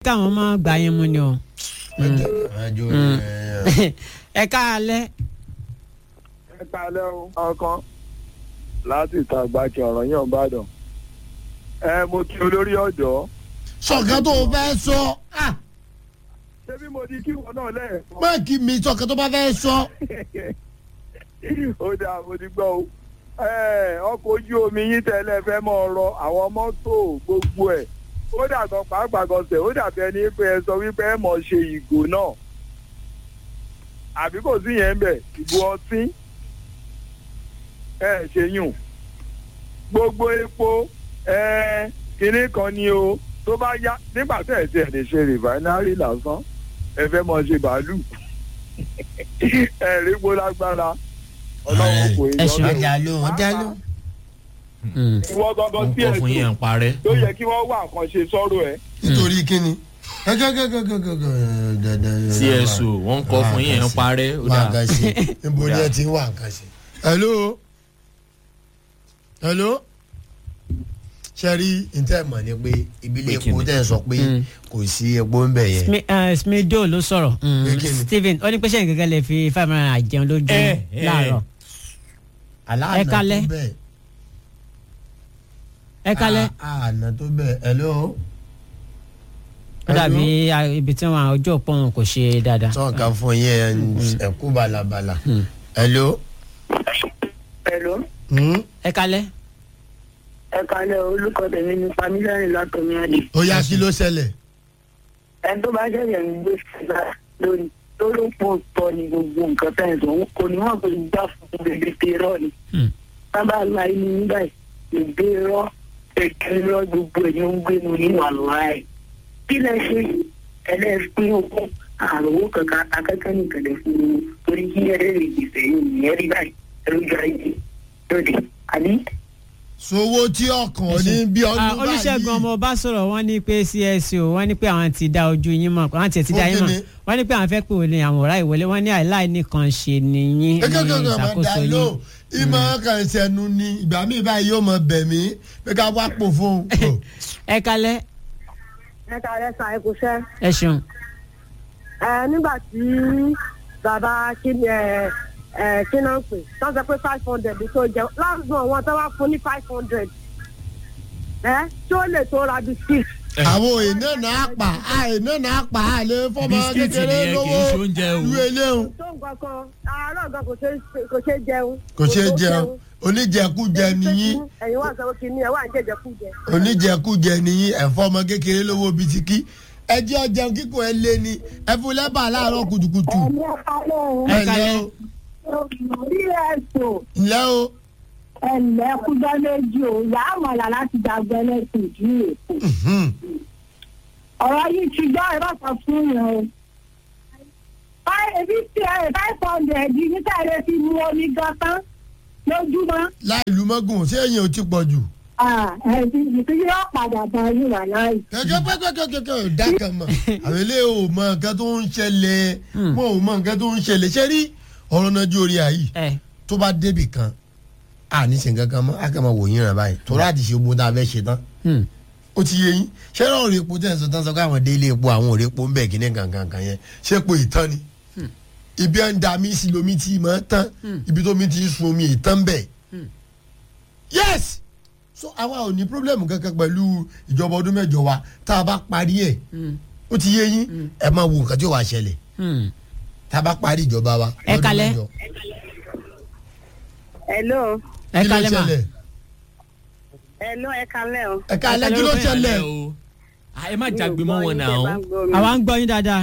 káwọn máa gbà yín mu ni o. ẹjọ ẹ káalẹ́ ẹ kalẹ́ o ọkàn láti ìta àgbàkẹ́ ọ̀rọ̀ yàn bàdàn ẹ mo kí olórí ọ̀dọ́ sọ̀kan tó o fẹ́ sọ ah, ṣé bí mo di kí wọn náà lẹ́ẹ̀kan má kí mi sọ̀kan tó bá fẹ́ sọ. ó dáa mo ti gbọ́ o ẹ ọkọ̀ ojú omi yín tẹ́lẹ̀ fẹ́ mọ́ ọ̀rọ̀ àwọn mọ́tò gbogbo ẹ̀ ó dàgbọ́ pàápàá gọ̀ọ̀sẹ̀ ó dàbí ẹni pé ẹ sọ wípé ẹ mọ̀ ṣe ìgò náà àbí kò sí yẹn ń bẹ̀ ìgò ọtí ẹ ṣe yùn gbogbo epo ẹ kinní kan ni o tó bá yá nígbà tẹ̀ ẹ̀ tí ẹ̀ lè ṣe rìfáínárì lásán ẹ fẹ́ mọ̀ ṣe bàálù ẹ rí gbó lágbára ọlọ́run kò ẹ ṣeun. ọjà ló ọjà ló. ìwọ gangan wọ́n sí kọ́ fún yẹn ẹ̀sùn ń parẹ́. tó yẹ kí wọ́n wá nǹkan ṣe sọ́rọ̀ ẹ̀. nítorí kíni. cso wọ́n kọ́ fún yẹn ń parẹ́. ó wà dáa. nǹkan ṣe níbo ni ẹ ti ń wà nǹkan ṣe. hello hello ṣe rí ntẹ́ mọ̀ ni pé ìbílẹ̀ Pé kíni? epo tẹ̀ sọ pé Mm. kò sí epo ń bẹ̀ yẹn. Smi- eh, smido ló sọ̀rọ̀ Pé kí ni? Stephen ó ní pé sẹ́yìn gẹ́gẹ́ lè fi five hundred naira jẹun lójú Eh, eh. láàárọ̀ aláàánà Ẹ kalẹ́. tó bẹ̀. ẹ kálẹ́ àánà tó bẹ̀ hello. ó dàbí ah, ibi tí wọn ojú òpó wọn kò ṣe dáadáa. sọ̀n kan fún yẹn ẹ̀kú balabala. hello. Hello. Hmm? ẹ kálẹ́ ẹ kalẹ̀ olùkọ tèmi ní pamílẹ́rìn látọ̀mí àdè. ó yá kí ló ṣẹlẹ̀. ẹni tó bá ṣẹ̀ṣẹ̀ ń gbé síta lórí tó ló pò tọ́ ni gbogbo nǹkan tẹ̀ ń sọ òun kò ní wọ́n kò ní gbà fún bèbè tèrọ ni. Hmm. sábà la inú nígbà yìí bèbè rọ èké rọ gbogbo ẹ̀ ní ó ń gbé nu nínú àlùwá ẹ̀. kí lẹ ṣe ẹlẹ́ẹ̀pín ogún àròwó kankan akẹ́kẹ́ nìkan lè fún un torí kí ẹ̀rẹ́ rè gbèsè yìí ìyẹn rí báyìí ẹ̀rọ ìjọ ayé lóde àbí. sowó tí ọkàn ní bí Ah, ọdún báyìí. olùṣègùn ọmọ ọba sọ̀rọ̀ wọ́n ní pé cso wọ́n ní pé àwọn ti dá ojú yín mọ̀ àwọn ti ti dá yín Fún mọ̀ kíni? wọ́n ní pé àwọn fẹ́ pè wọlé àwọn ọ̀rá ìwọlé wọ́n ní àìláì nìkan ṣe nìyín ní kékeré máa ìṣàkóso da ló yín. ìmọ̀ kan ìṣẹ̀nu ni ìgbà míì báyìí yóò mọ bẹ̀ mí pé ká wá pò fún un. ẹ kálẹ́ ẹ kàlẹ́ sa ẹ kò ṣẹ́ ẹ ṣeun ẹ nígbà tí bàbá kíni ẹ ẹ kí náà ń pè tó ń sọ pé five hundred tó jẹ láàbùn àwọn tó wá fún ní five hundred ẹ tí ó lè tó ra biskit. àwọn èèyàn náà pa àìná náà pa àlè fọmọ Bisikíìtì kékeré nìyẹn, kì í ṣe oúnjẹ o. lówó lu eléhùn tó nǹkan kan àárọ̀ gan kò ṣe kò ṣe jẹun. kò ṣeé tó jẹun oníjẹkújẹ nìyí ẹ̀yin wà sọ kí ni ẹ̀ wà ń jẹjẹ kú jẹ. oníjẹkújẹ nìyí ẹ̀fọ́ ọmọ kékeré lówó bisikí ẹjẹ́ ọjẹun kíkọ ẹ lé ní ẹ fún lẹ́bà láàárọ̀ kùtùkùtù ẹ̀mí ọ̀kálẹ̀ Ẹ ẹ kalẹ́. ǹlẹ́ o orí ẹ̀sùn ǹlẹ́ o ẹ̀lẹ́ kújọ́ méjì o ìyá àmọ̀là láti dàgbẹ́ lẹ́sìn ìdílé èkó. Mhm. ọ̀rọ̀ yìí ti gbọ́ ẹ̀rọ kan fún yẹn o. Báyìí ebi tí ẹ five hundred yìí níta ẹ fi mu omi gan tán lójúmọ́. láì lu mọ́gùn ṣé èyàn ò ti pọ̀ jù. Ẹ̀sìn ìpínlẹ̀ yóò padà bá yín wà láàyè. kẹ̀kẹ́ pẹ́kẹ́kẹ́kẹ́ ò dá kan mọ̀ àwọn ilé ò mọ nǹkan tó ń ṣẹlẹ̀ wọn ò mọ nǹkan tó ń ṣẹlẹ̀ ṣé rí ọ̀rọ̀ náà ju orí àyè ẹ tó bá débì kan a ní ṣe nǹkan kan mọ́ a kàn máa wò yín ràn báyìí tó láti ṣe gbogbo tá a fẹ́ ṣe tán hmm. ó ti yé yín ṣé náà rí epo tẹ̀ ń sọ tán sọ pé àwọn délé epo àwọn ò rí epo ń bẹ̀ kíní kankan kan yẹn ṣé epo ìtàn ni ibi à ń da mí sí lomi tí mọ̀ tán ibi tó mi ti sun omi ìtàn bẹ̀ yes so àwa ò ní pírọ́blẹ́mù kankan pẹ̀lú ìjọba ọdún mẹ́jọ wa tá a bá parí ẹ̀ ó ti yé yín ẹ máa wo nǹkan tí ó wà ṣẹlẹ̀ Hmm. tá a bá parí ìjọba wa. Ẹ lọ́dún kalẹ́. mẹ́jọ. hello ẹ kí ló kálẹ́ mà ṣẹlẹ̀ hello ẹ kalẹ́ o. ẹ kalẹ́ kí ló Ẹ kalẹ́ ṣẹlẹ̀ o Ah, ẹ má jagbe mọ́ wọn náà. àwa ń gbọ́ yín dáadáa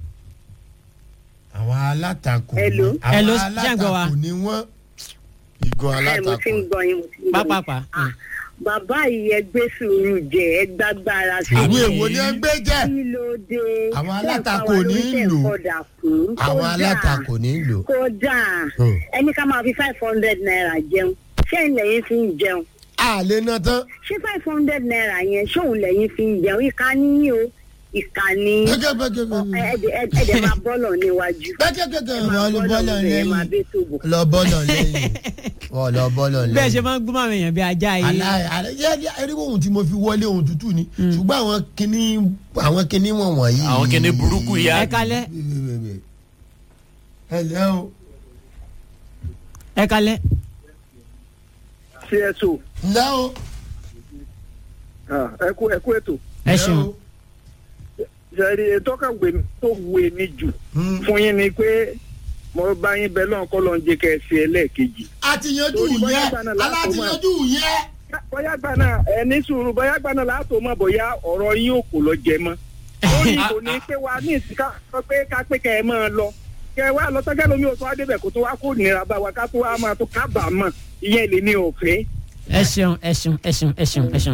àwọn alátakò ni Hello. àwọn Hello, ṣé ẹ̀ ń gbọ́ wa? alátakò ni wọ́n igun ẹ mo alátakò ti ń gbọ́ yín mo ti ń gbọ́ yín. pápápá Ah, bàbá yìí ẹ gbé sùúrù jẹ ẹ gbàgbára sí àwọn i. èèwọ̀ ni ẹ ń gbé jẹ́ kí ló dé. Àwọn Tẹ́ ẹ alátakò fa wa ní lórí tẹ́ ẹ lò. kọdà fún. àwọn Kódà, alátakò ní lò. kódà Hmm. ẹni ká máa fi five hundred naira jẹun ṣé ìlẹ̀yìn fi ń jẹun a lè ná tán ṣé five hundred naira yẹn ṣóun lẹ́yìn fi ń jẹun ìka níyìn o ìkànnì ẹ̀ẹ́dẹ̀ ẹ̀ẹ́dẹ̀ máa bọ́lọ̀ níwájú. pẹ́kẹ́kẹ́kẹ́ ẹ máa wọ́n lọ bọ́lọ̀ ẹ máa lẹ́yìn bẹ́ tó bọ̀. lọ bọ́lọ̀ lẹ́yìn wọ́n lọ bọ́lọ̀ lẹ́yìn. bẹ́ẹ̀ ṣe máa ń gbọ́n àwọn èèyàn bí ajá yìí. aláì aláì yẹ ẹrí ohun tí mo fi wọlé ohun tútù ni ṣùgbọ́n àwọn kinní àwọn kinní wọ̀n wọ̀nyí. àwọn kìíní burúkú ẹ yá. kalẹ́ ẹ lẹ́ o. ẹ kalẹ́ cso ǹlẹ́ o. ẹ kú ẹ kú ètò ẹ ṣeun. ṣẹ́rí ètò kan wè mí tó wè mí jù fún yín ni pé mo bá yín bẹ lọ́n kọ́ lọ́n jẹ́ kẹ́ ẹ ṣe ẹlẹ́ẹ̀kejì. àtìyànjú Torí bóyá yẹn gbaná láàtò mọ́. alátìyànjú yẹn. bóyá gbaná ẹ ní sùúrù bóyá gbaná láàtò mọ̀ bóyá ọ̀rọ̀ yín ò kò lọ jẹ mọ́. lórí kò ní pé wa ní ìsìnká sọ pé ká pé kẹ́ ẹ máa lọ kẹ́ ẹ wá lọ sọ́jà lómi ò tó wá débẹ̀ kó tó wá kó nira bá wa ká tó wá máa tó kábàámọ̀ ìyẹn lè ní òfin. ẹ ṣeun ẹ ṣeun ẹ ṣeun ẹ ṣeun ẹ ṣeun.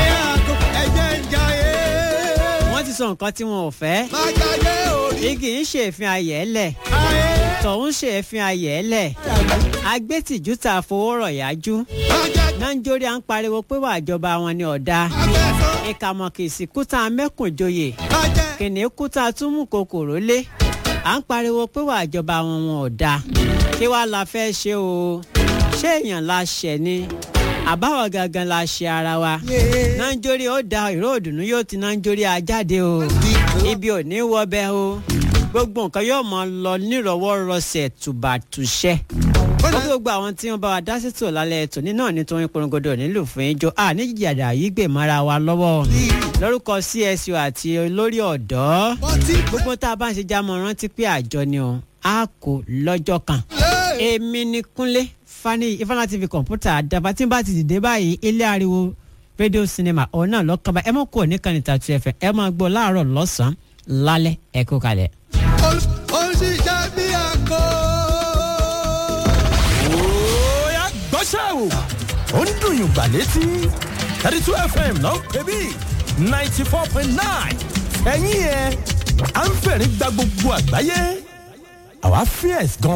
wọ́n ti sọ nǹkan tí wọn ò fẹ́. igi ń ṣe èéfín ayẹ̀ lẹ̀ tọ̀hún ṣe èéfín ayẹ̀ lẹ̀ agbẹ́tìjú tá a fowó rọ̀ yájú nàìjíríà ń pariwo pé wà ìjọba wọn ni ọ̀dà ìkàmọ̀kìsì kúta mẹ́kùnjoyè kìnìún kúta túmù kòkòrò lé à ń pariwo pé wà ìjọba wọn wọn ọ̀dà kí wàá la fẹ́ ṣe o ṣé èèyàn la ṣẹ̀ ni àbáwọ̀ gangan la ṣe ara wa nàìjíríà ó da ìró òdùnnú yóò ti nàìjíríà jáde o ibi ò ní wọbẹ̀ o gbogbo nǹkan yóò mọ lọ nírọ̀wọ́rọsẹ̀ tùbàtùṣẹ́ ó kí gbogbo àwọn tí wọn bá wa dá sí tò lálẹ́ ètò ní náà nítorí porongodo nílùú fún ijó a ní jìjàdà yìí gbè mọ́ra wa lọ́wọ́ lórúkọ csu àti olórí ọ̀dọ́ gbogbo tá a bá ń ṣe jámọ́ rántí pé àjọ ni o a kò lọ́jọ́ kan èmi ni kúnlé fani ifeanyi tv kọ̀ǹpútà àdàbà tí n bá ti dìde báyìí ilé ariwo rédíò sinimá ọ̀hún náà lọ́kànbá ẹ mọ̀ kó nìkan ní tàtú ẹ̀fẹ̀ ẹ máa gbọ́ láàárọ̀ lọ́sàn-án lálẹ́ ẹ kú kalẹ̀. ó sì jẹ́ bí àkó. Oya gbọ́ṣẹ́ o. Ó ń dùn yùn gbà létí. thirty two FM ló ń pè bí ninety four point nine. Ẹ̀yin yẹn, à ń fẹ̀rí gba gbogbo àgbáyé. Àwa fierce gan.